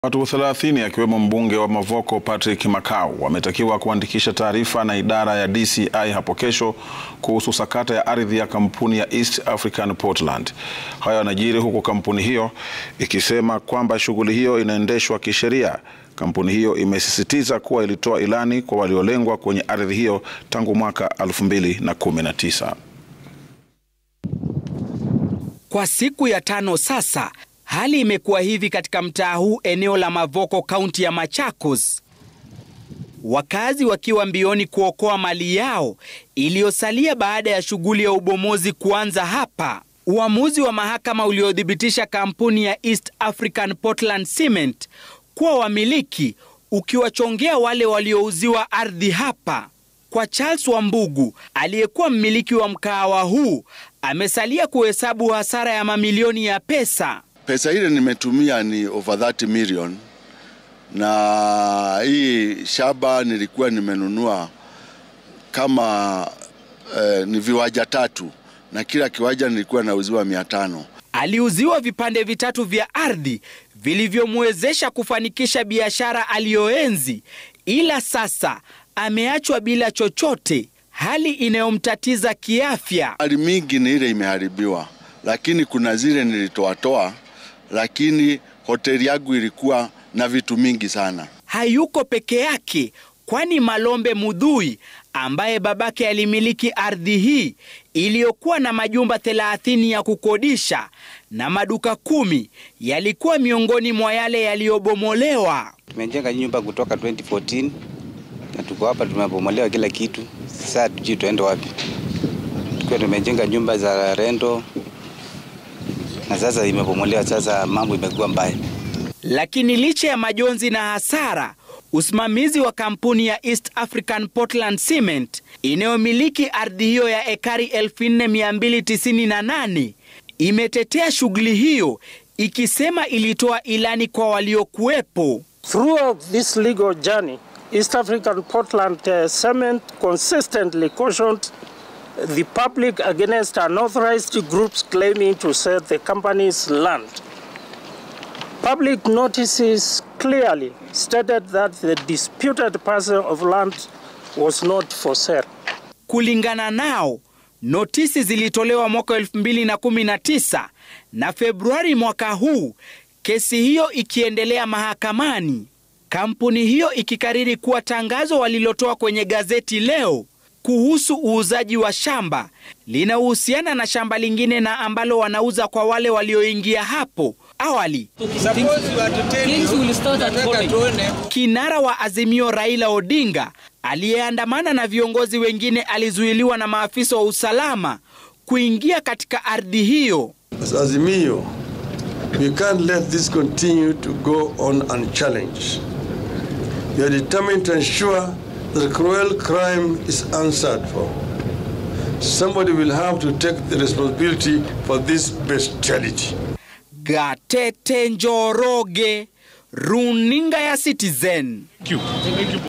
Watu 30 akiwemo mbunge wa Mavoko Patrick Makau wametakiwa kuandikisha taarifa na idara ya DCI hapo kesho kuhusu sakata ya ardhi ya kampuni ya East African Portland. Hayo yanajiri huku kampuni hiyo ikisema kwamba shughuli hiyo inaendeshwa kisheria. Kampuni hiyo imesisitiza kuwa ilitoa ilani kwa waliolengwa kwenye ardhi hiyo tangu mwaka 2019. Kwa siku ya tano sasa hali imekuwa hivi katika mtaa huu eneo la Mavoko kaunti ya Machakos, wakazi wakiwa mbioni kuokoa mali yao iliyosalia baada ya shughuli ya ubomozi kuanza hapa. Uamuzi wa mahakama uliothibitisha kampuni ya East African Portland Cement kuwa wamiliki ukiwachongea wale waliouziwa ardhi hapa. Kwa Charles Wambugu aliyekuwa mmiliki wa mkahawa huu, amesalia kuhesabu hasara ya mamilioni ya pesa. Pesa ile nimetumia ni over 30 million, na hii shamba nilikuwa nimenunua kama eh, ni viwanja tatu, na kila kiwanja nilikuwa nauziwa mia tano. Aliuziwa vipande vitatu vya ardhi vilivyomwezesha kufanikisha biashara aliyoenzi, ila sasa ameachwa bila chochote, hali inayomtatiza kiafya. Mali mingi ni ile imeharibiwa, lakini kuna zile nilitoatoa, lakini hoteli yangu ilikuwa na vitu mingi sana. Hayuko peke yake, kwani Malombe Mudhui ambaye babake alimiliki ardhi hii iliyokuwa na majumba 30 ya kukodisha na maduka kumi yalikuwa miongoni mwa yale yaliyobomolewa. Tumejenga nyumba kutoka 2014 na tuko hapa, tumebomolewa kila kitu. Sasa tujui tuende wapi. Tukiwa tumejenga nyumba za rento na sasa imebomolewa, sasa mambo imekuwa mbaya. Lakini licha ya majonzi na hasara, usimamizi wa kampuni ya East African Portland Cement inayomiliki ardhi hiyo ya ekari 4298 imetetea shughuli hiyo ikisema ilitoa ilani kwa waliokuwepo. Throughout this legal journey, East African Portland uh, Cement consistently cautioned the public against unauthorized groups claiming to sell the company's land. Public notices clearly stated that the disputed parcel of land was not for sale. Kulingana nao, notisi zilitolewa mwaka 2019 na Februari mwaka huu, kesi hiyo ikiendelea mahakamani. Kampuni hiyo ikikariri kuwa tangazo walilotoa kwenye gazeti leo kuhusu uuzaji wa shamba linahusiana na shamba lingine na ambalo wanauza kwa wale walioingia hapo awali. Kinara wa Azimio Raila Odinga aliyeandamana na viongozi wengine alizuiliwa na maafisa wa usalama kuingia katika ardhi hiyo. As Azimio, we can't let this continue to go on unchallenged. We are determined to ensure that cruel crime is answered for. Somebody will have to take the responsibility for this bestiality. Gatete Njoroge, runinga ya Citizen.